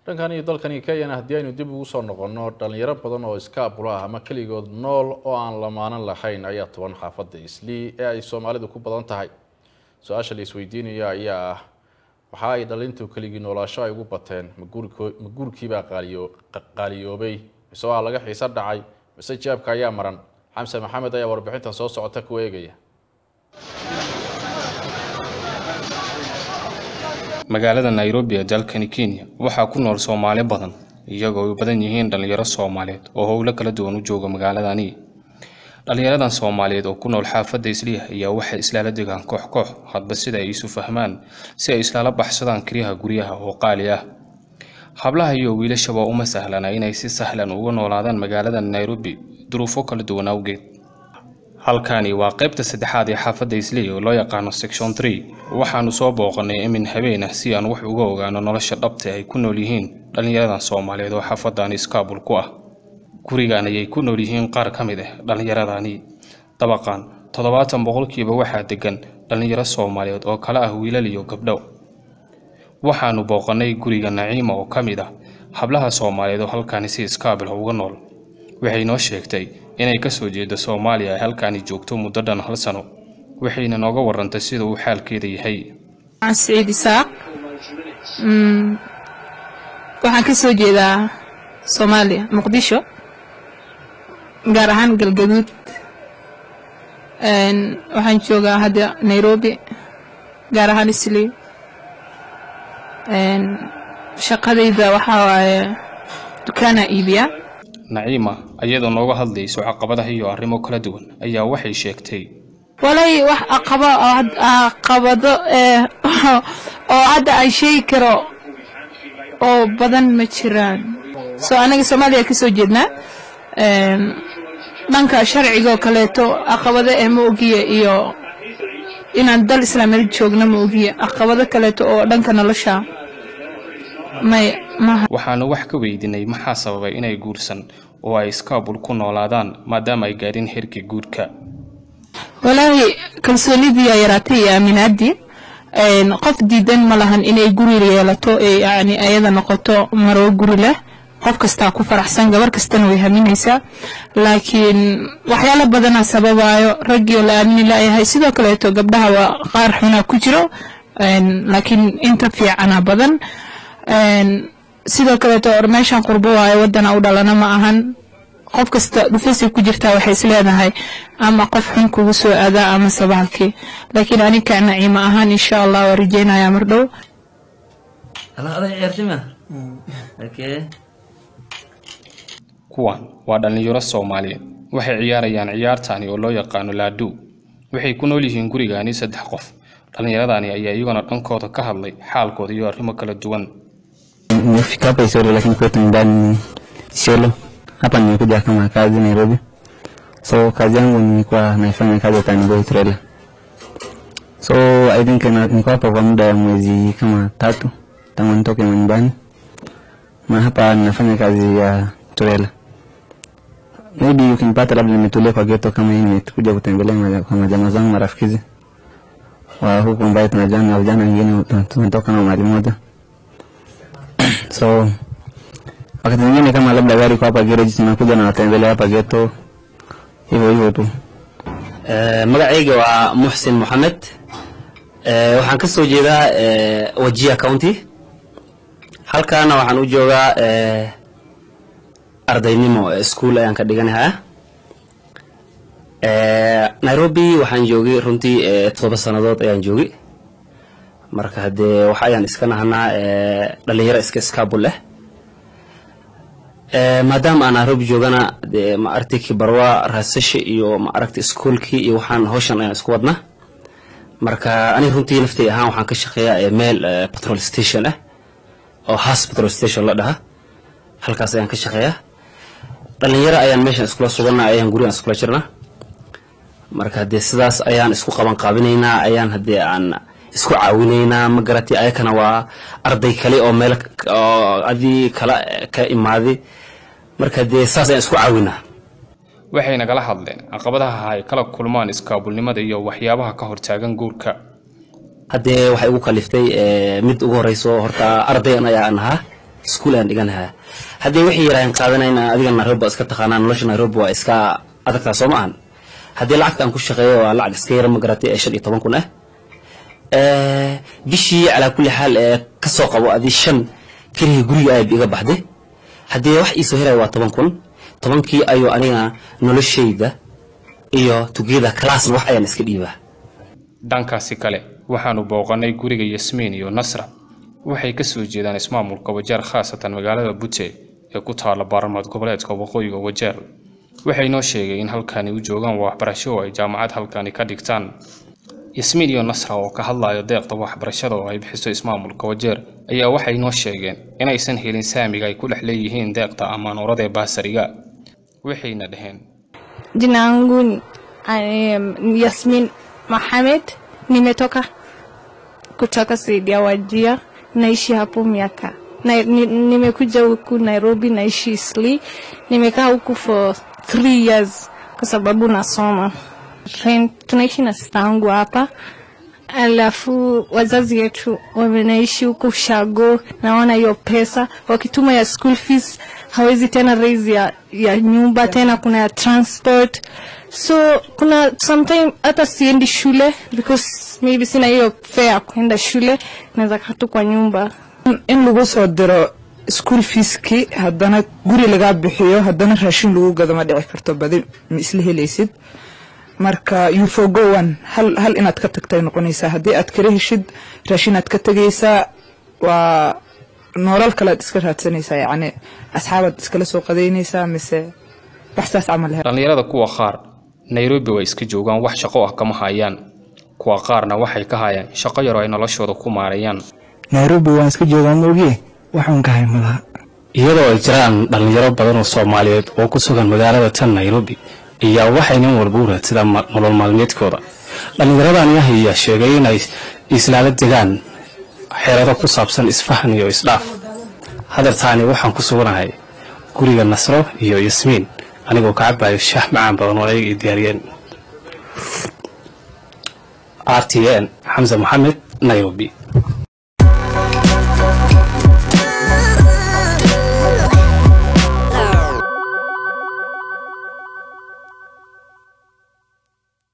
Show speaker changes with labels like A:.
A: dhankan iyo dalkani kenyana haddii aynu dib ugu soo noqonno dhalinyaro badan oo iskaabula ah ama keligood nool oo aan lamaanan lahayn ayaa toban xaafadda islii ee ay soomaalidu ku badan tahay su-aasha la isweydiinaya ayaa ah waxa ay dhalintu keligii noolaasho ay ugu bateen ma guurkiibaa qaaliyoobay mise waa laga xiiso dhacay mise jaabka ayaa maran xamse maxamed ayaa warbixintan soo socota ku eegaya
B: magaalada nairobi ee dalkani kenya waxaa ku nool soomaali badan iyagoo ay badan yihiin dhallinyaro soomaaliyeed oo howlo kala duwan u jooga magaaladani dhallinyaradan soomaaliyeed oo ku nool xaafadda isliah ayaa waxay islaala degaan koox koox hadba sida ay isu fahmaan si ay islaala baxsadaan kiryaha guryaha oo qaali ah hablaha iyo wiilashaba uma sahlana inay si sahlan uga noolaadaan magaalada nairobi duruufo kala duwan awgeed halkani waa qaybta saddexaad ee xaafadda isley oo loo yaqaano section tree waxaanu soo booqanay emin habeen ah si aan wax uga ogaano nolosha dhabta ay ku nool yihiin dhallinyaradan soomaaliyeed oo xaafadani iskaabul ku ah gurigan ayay ku nool yihiin qaar ka mid ah dhallinyaradani dabaqan toddobaatan boqolkiiba waxaa degan dhallinyaro soomaaliyeed oo kale ah wiilal iyo gabdho waxaanu booqanay guriga naciima oo ka mid ah hablaha soomaaliyeed oo halkani si iskaabil uga nool waxay noo sheegtay inay ka soo jeedo soomaaliya ay halkaani joogto muddo dhan hal sano waxayna nooga warantay sida uu xaalkeeda yahay
C: saciid isaaq waxaan ka soo jeedaa soomaaliya muqdisho gaar ahaan galgaduud waxaan joogaa hadda nairobi gaar ahaan islii shaqadayda waxaa waaye dukaana iibiya
B: naciima ayadoo nooga hadlayso caqabadaha iyo arrimo kala duwan ayaa waxay sheegtay
C: walay wax aqaba caqabado oo hadda aan sheegi karo oo badan ma jiraan soo anaga soomaaliya ka soo jeednaa dhanka sharcigoo kaleeto caqabado ee ma ogiya iyo inaan dal islaameed joogno ma ogiya caqabado kaleeto oo dhanka nolosha may maha
B: waxaanu wax ka weydiinay maxaa sababay inay guursan oo ay iskaabul ku noolaadaan maadaama ay gaadhin herkii guurka
C: walaahi kalsoonidiiyaa yaraatay iyo aaminaadii qof diidan ma lahan inay guri yeelato ee yani ayada noqoto maroo guri leh qof kastaa ku faraxsan gabar kastana way haminaysaa laakiin waxyaalo badanaa sababayo raggii oo la aamini laayahay sidoo kaleeto gabdhaha waa qaar xunaa ku jiro laakiin inta fiicana badan sidoo kaleeto meeshan qurbo waayo wadana u dhalana ma ahan qof kasta dhufasay ku jirtaa waxay is leedahay ama qof xun kugu soo aadaa ama sabaalkii laakiin aninka naciima ahaan insha allah waa rajeynayaa mar dhow
B: kuwan waa dhallinyaro soomaaliyeed waxay ciyaarayaan ciyaartani oo loo yaqaano laaduu waxay ku nool yihiin gurigaani saddex qof dhallinyaradani ayaa iyaguna dhankooda ka hadlay xaalkooda iyo arrimo kala duwan
D: Nimefika hapa Isiolo lakini kwetu nyumbani Isiolo. Hapa nimekuja kama kazi Nairobi. So kazi yangu nilikuwa naifanya kazi ya Tanboy trailer. So I think na niko hapa kwa muda ya mwezi kama tatu tangu nitoke nyumbani. Na hapa ninafanya kazi ya trailer. Maybe ukinipata labda nimetulia kwa ghetto kama hii nimekuja kutembelea maja- kwa majamaa zangu marafiki wa huku ambaye tunajana na vijana wengine tunatoka na mahali moja so wakati mwingine kama labda gari kwa hapa garage tunakuja na watembelea hapa geto hivyo hivyo tu
E: Eh, magacayga waa muxsin moxamed Eh, waxaan ka soo jeedaa eh, wajia county halkaana waxaan u joogaa eh, ardaynimo eh, school ayaan ka dhiganahaa Eh, nairobi waxaan joogay runtii eh, todoba sannadood ayaan joogay marka haddee wax ayaan iska nahanaa eh, dhalinyaro iska iskaabul leh Eh, maadaama aan nairobi joogana dee ma aragtay kibarwa raasasha iyo ma aragtay iskuolkii iyo waxaan hawshan ayaan isku wadna marka ani runtii naftay ahaan waxaan ka shaqeeyaa eh, meel eh, petrol station ah oo has petrol station la dhaha halkaas ayaan ka shaqeeyaa dhalinyaro ayaan meeshan iskula sugana ayaan gurigan iskula jirna marka haddee sidaas ayaan isku qaban qaabinaynaa ayaan haddee aan isku caawinaynaa ma garatay ayakana waa arday kale oo meel k- oo adii kala ka imaaday marka dee saas ayaan isku caawinaa
B: waxay nagala hadleen caqabadaha ay kala kulmaan iskaabulnimada iyo waxyaabaha ka hortaagan guurka
E: haddee waxay igu kaliftay eh, mid ugu horeyso horta ardayan ayaan ahaa iskuul ayaan dhiganahaa haddii waxay yidhaaheen qaadanayna adiga nairobi waa iska taqaanaa nolosha nairobi waa iska adagtaa soo ma ahan haddii lacagta aan ku shaqeeyo waa lacag iska yara ma garatay ee shan iyo toban kun ah Eh, bishii calaa kulli xaal ee ka soo qabo adii shan keligii guriga ayb iga baxday haddii wax iisoo helaya waa toban kun tobankii ayuu aniga noloshayda iyo tugiyada kalaasna wax ayaan iska dhiibaa
B: dhankaasi kale waxaanu booqannay guriga yasmiin iyo nasra waxay ka soo jeedaan ismaamulka wajeer khaasatan magaalada bute ee ku taalla baarlamaad goboleedka waqooyiga wajeer waxay noo sheegay in halkani u joogaan waxbarasho oo ay jaamacad halkani ka dhigtaan yasmiin iyo nasra oo ka hadlayo deeqda waxbarashada oo ay bixiso ismaamulka wajeer ayaa waxay noo sheegeen inaysan helin saamiga ay ku dhex leeyihiin deeqda amaanuurada ee baasariga waxayna dhaheen
F: Jina yangu ni um, Yasmin Mohamed, nimetoka kutoka Saidia Wajia, naishi hapo miaka na, ni, nimekuja huku Nairobi, naishi Isli. Nimekaa huku for three years kwa sababu nasoma. Rent, tunaishi na sista yangu hapa alafu wazazi wetu wamenaishi huko Ushago, naona hiyo pesa wakituma ya school fees hawezi tena raise ya, ya nyumba tena, kuna ya transport, so kuna sometime hata siendi shule because maybe sina hiyo fare ya kuenda shule, naweza kaa tu kwa nyumba.
G: in lagu soo diro school feeskii haddana guri lagaa bixiyo haddana raashin lagu gado ma dhici karto badi ma isla helaysid marka you forgo one hal, hal inaad ka tagtay noqonaysaa haddii aad kala heshid raashin aad ka tegaysaa waa nolol kalead iska raadsanaysaa yacni asxaabaad iskala soo qadaynaysaa mise wax saas camal he
B: dhallinyarada kuwa qaar nairobi way iska joogaan wax shaqo ah kama hayaan kuwa qaarna waxay ka hayaan shaqo yar oo ay noloshooda ku maareeyaan
H: nairobi waan iska joogaa maogie waxaan ka hay malaha
E: iyadoo ay jiraan dhallinyaro badan oo soomaaliyeed oo ku sugan magaalada tan nairobi ayaa waxay nin walba u raadsadaan ma- nolol maalmeedkooda dhallinyaradani ah ayaa sheegay inay islaala degaan xeelado ku saabsan isfahan iyo isdhaaf hadeertaani waxaan ku suganahay guriga nasro iyo yasmiin anigoo ka cabayo shaah macaan badan oo ayaga i diyaariyeen r t n xamse moxamed nairobi